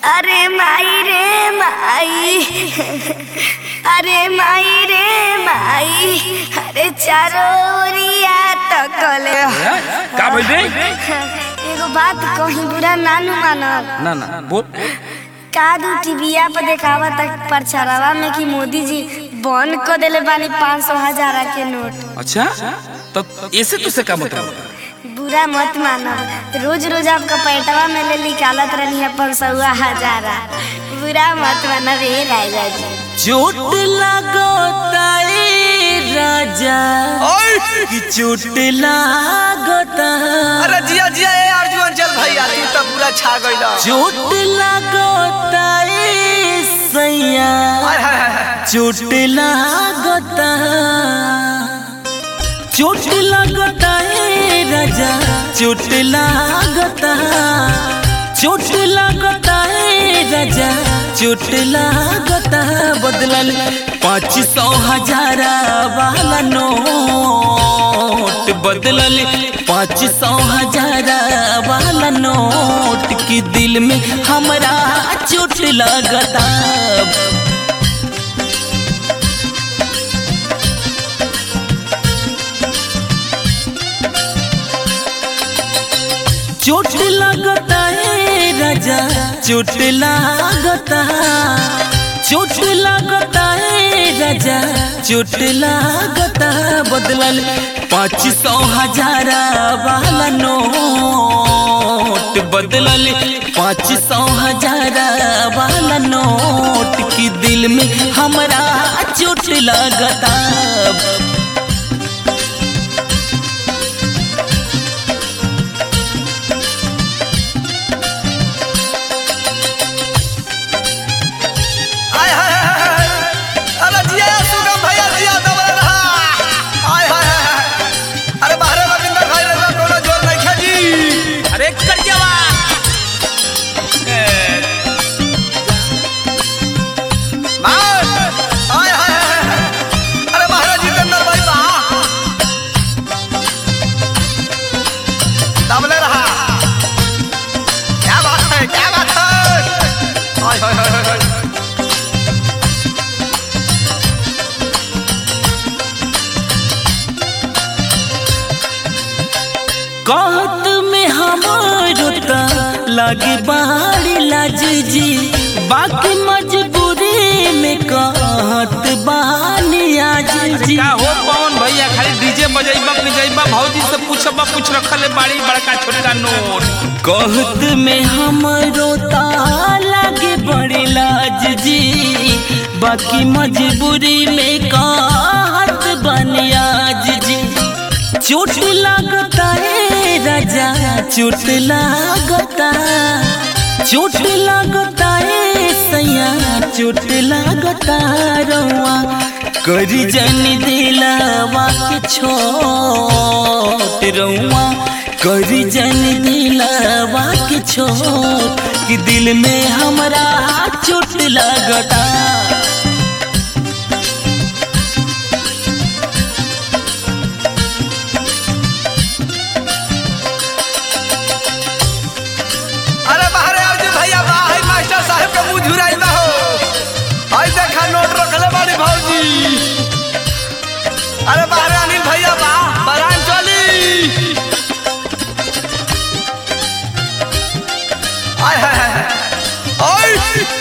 अरे माई रे माई अरे माई रे माई अरे चारो ओरिया तकले का भइल रे एगो बात कहीं बुरा नानू मानब ना ना बोल कादू टीविया पर देखावा तक प्रचारवा में कि मोदी जी बंद कर देले बानी पाँच सौ हजार के नोट अच्छा तो ऐसे तुझसे का मतलब बुरा मत मानो रोज रोज आपका पैटवा में ले निकालत रहनी है पाँच सौ हजारा बुरा मत मानो रे राजा जी चोट लागता ए राजा कि चोट लागता अरे जिया जिया ए अर्जुन चल भैया तू तो पूरा छा गइल चोट लागता ए सैया हाय हाय हाय चोट लागता चोट लागता ए राजा चोट लागता चोट लागता ए राजा चोट लागता बदलल पाँच सौ हजार वाला नोट बदलल पाँच सौ हजार वाला नोट की दिल में हमरा चोट लगता चोट लगता है राजा चोट लगता चोट लगता है राजा चोट लगता बदलल पाँच सौ हजार वाला नोट बदलल पाँच सौ हजार वाला नोट की दिल में हमरा चोट लगता हाय हाय हाय हाय अरे जिया सुगम भैया जिया दबल रहा हाय हाय हाय अरे बाहरे रविंदर भाई रे कोनो जोर नहीं खेजी अरे कर जावा मार हाय हाय हाय अरे बाहरे जितेंद्र भाई बा दबले रहा क्या बात है क्या बात है हाय हाय हाय हाय कहत में हमारो ता लागे बाड़ी लाज जी बाकी मजबूरी में कहत बानी आज जी का हो पवन भैया खाली डीजे बजाइबा बजाइबा भौजी से पूछबा पूछ रखले बाड़ी बड़का छोटका नोट कहत में हमारो ता लागे बड़ी लाज जी बाकी मजबूरी में कहत बानी आज जी चोट लागता है राजा चोट लागता चोट लागता है सैया चोट लागता रवा करी जन दिलावा के छोट रवा करी जन दिलावा के छोट कि दिल में हमरा चोट लागता अरे बाहरे अर्जुन भैया बा हाय मास्टर साहब के मुंह झुराई बा हो हाय देखा नोट रखले बाड़ी भौजी अरे बाहरे अनिल भैया बा बरान चली हाय हाय हाय ओय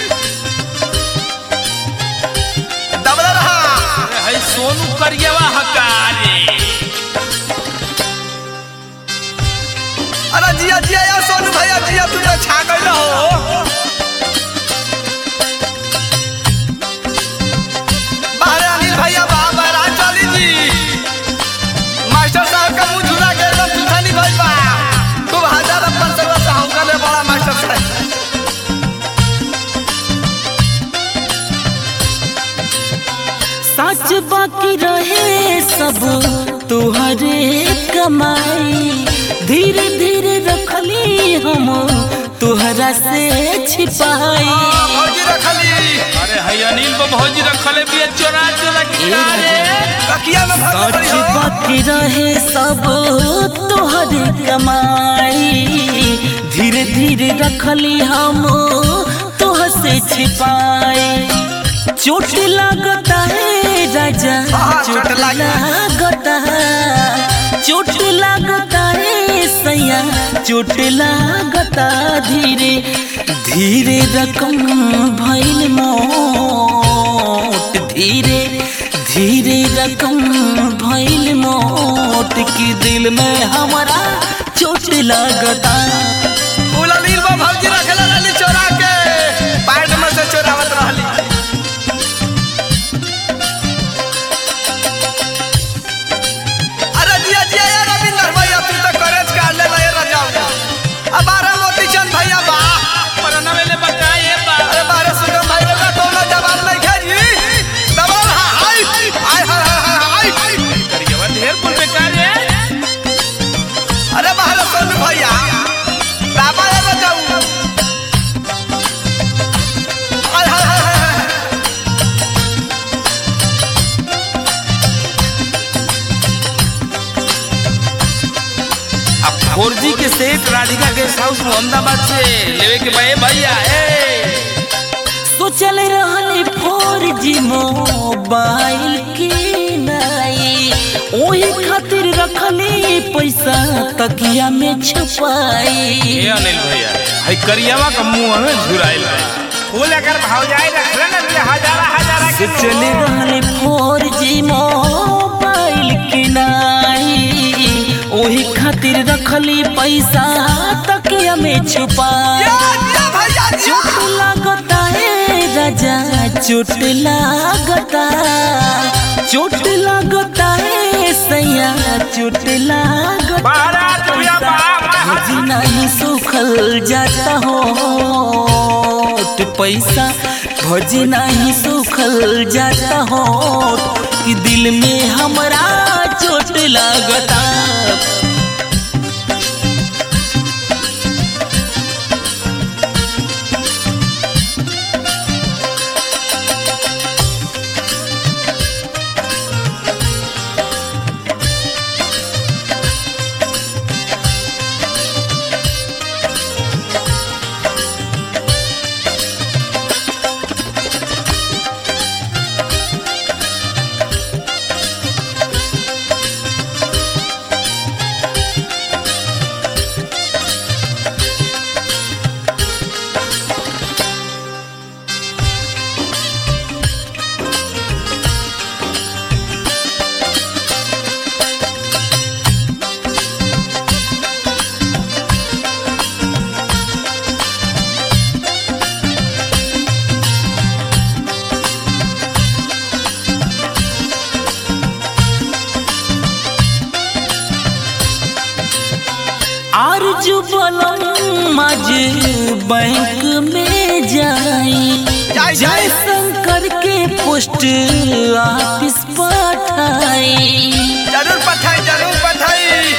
दबला रहा अरे हई सोनू करियावा हकारे अरे जिया जिया यार सोनू भैया जिया तू तो छा गइल हो बाहरे अनिल भैया बा बरान चली जी मास्टर साहब का मुंह झुरा के एकदम सुथानी भइल बा खूब हजार अपन सर्व से हम ले बड़ा मास्टर साहब सच बाकी रहे सब तुहरे कमाई धीरे धीरे रखली हम तुहरा से छिपाई भौजी रखली अरे हई अनिल बा भौजी रखले बिया चोरा चोरा के ए अरे राजा। तकिया में भर सच पड़ी हो बाकी रहे सब तुहरे कमाई धीरे धीरे रखली हम छिपाए चोट लगता है राजा हाँ, चोट चोट लग- लगता है चोट लगता है सैया चोट लगता धीरे धीरे रकम भइल मोट धीरे धीरे रकम भइल मोट की दिल में हमारा चोट लगता फूला नील बा भौजी रखेला रहली चोरा के पैंट में से चोरावत रहली अरे जिया जिया ये रविंदर भैया तू तो कॉलेज का ले ले रजाऊ अब बारह मोती चंद भैया बा परना वेले बकाए बा अरे बारह सुगम भाई का कोनो जवाब नहीं खेली दबाव हाय हाय हाय हाय हाय करियवा ढेर कुल बेकार है अरे बाहर सोनू भैया बाबा ये रजाऊ हाय हाय हाय हाय अब फोर जी के set Radhika guest house Mohammadabad से लेवे के भाई भैया ए सोचल रहनी फोर जी मोबाइल की नाई ओही खातिर रखली पैसा तकिया में छुपाई ए अनिल भैया हई करियावा का मुंह में झुराइल बा फूल अगर भाव जाए रखले ना तो हजारा हजारा के सोचल रहनी फोर जी मोबाइल की नाई ओही खातिर रखली पैसा तकिया में छुपाई या या भैया चोट लागता है राजा चोट लागता चोट लागता है सैया चोट लागता बारात भैया बा भजी नहीं सुखल जाता हो तो पैसा भजी नहीं सुखल जाता हो कि दिल में हमरा चोट लागता आरजू बलम आज बैंक में जाई जाई, जय जाई। शंकर के पोस्ट ऑफिस पठाई जरूर पठाई जरूर पठाई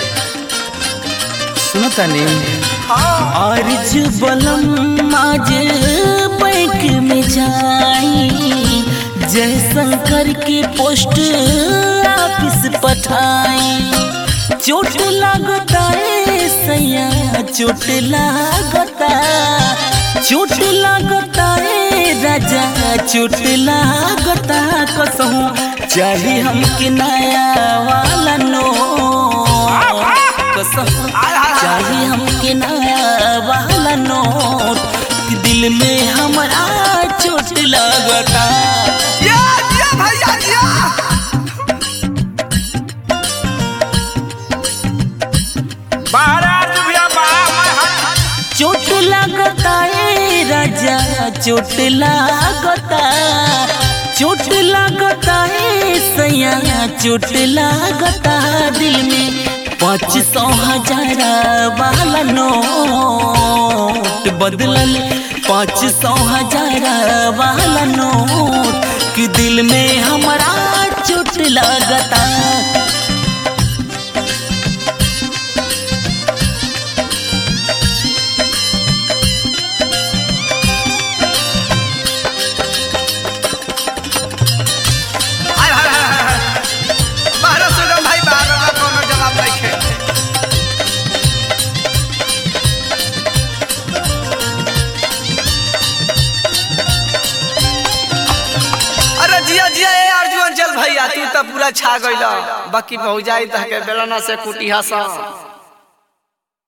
सुनता नहीं हाँ आरज बलम आज बैंक में जाई जय शंकर के पोस्ट ऑफिस पठाई चोट लागता है सैया चोट लागता चोट लागता है राजा चोट लागता कसहूँ चाहे हमके नया वाला नो कसहूँ चाहे हमके नया वाला नोट कि दिल में हमारा चोट लगता या या भैया या बारात भैया बा चोट लगता है राजा चोट लगता चोट लगता है सैया चोट लगता दिल में पाँच सौ हजार वाला नोट बदलल पाँच सौ हजार वाला नोट कि दिल में हमारा चोट लगता हाय हाय हाय हाय बारह सुगम भाई बारह का कोनो जवाब नहीं खे अनिल भैया तू तो पूरा छा गइल बाकी भौजाई तहके बेलना से कुटी हस